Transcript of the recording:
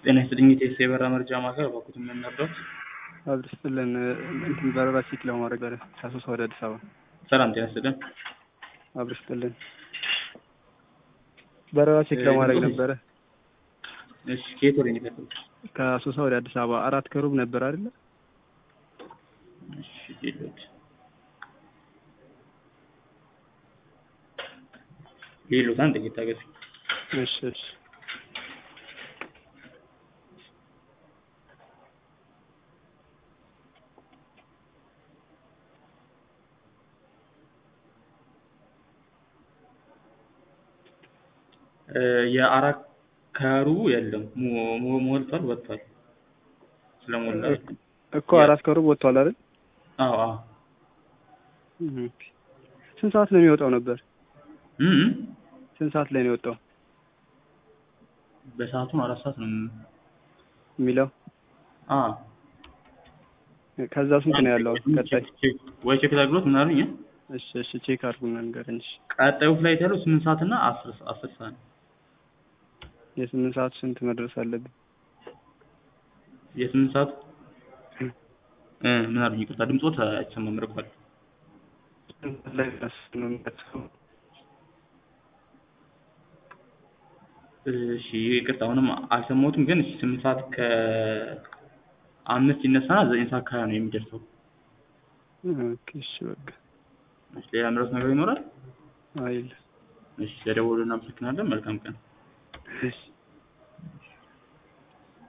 ጤና ይስጥልኝ የቴስት የበራ መርጃ ማዕከል እባክዎት ምን ነበር? አብር ስጥልን እንትን በረራ ቼክ ለማድረግ በረ ከአሶሳ ወደ አዲስ አበባ ሰላም ጤና ይስጥልን። አብር ስጥልን በረራ ቼክ ለማድረግ ነበረ እሺ ከየት ወደ የሚከፍሉት? ከአሶሳ ወደ አዲስ አበባ አራት ከሩብ ነበር አይደለ? እሺ ሌሎች ሌሎች አንድ ጥቂት ታገሱ። እሺ እሺ የአራት ከሩቡ የለም ሞ- ሞ- ሞልቷል ወጥቷል ስለሞላ እኮ አራት ከሩብ ወጥቷል አይደል? አዎ አዎ ኦኬ። ስንት ሰዓት ነው የሚወጣው ነበር? እም እም። ስንት ሰዓት ላይ ነው የወጣው በሰዓቱን አራት ሰዓት ነው የሚለው? አ ከዛ ስንት ነው ያለው ቀጣይ? ወይ ቼክ ላድርግሎት ምን አሉኝ? እሺ እሺ ቼክ አድርጉና ንገረኝ። እሺ ቀጣዩ ፍላይት ያለው ስምንት ሰዓት እና አስር አስር ሰዓት ነው። የስምንት ሰዓት ስንት መድረስ አለብን? የስምንት ሰዓት እ ምን አሉኝ? ይቅርታ ድምፆት አይሰማም ርቋል። ስንት ሰዓት ላይ ደርስ ነው የሚደርሰው? እሺ ይቅርታ አሁንም አልሰማሁትም፣ ግን እሺ ስምንት ሰዓት ከአምስት ይነሳና ዘጠኝ ሰዓት ከሀያ ነው የሚደርሰው። ኦኬ እሺ በቃ እሺ ሌላ ምረት ነገር ይኖራል? አይል እሺ ለደወሉ እናመሰግናለን። መልካም ቀን። እሺ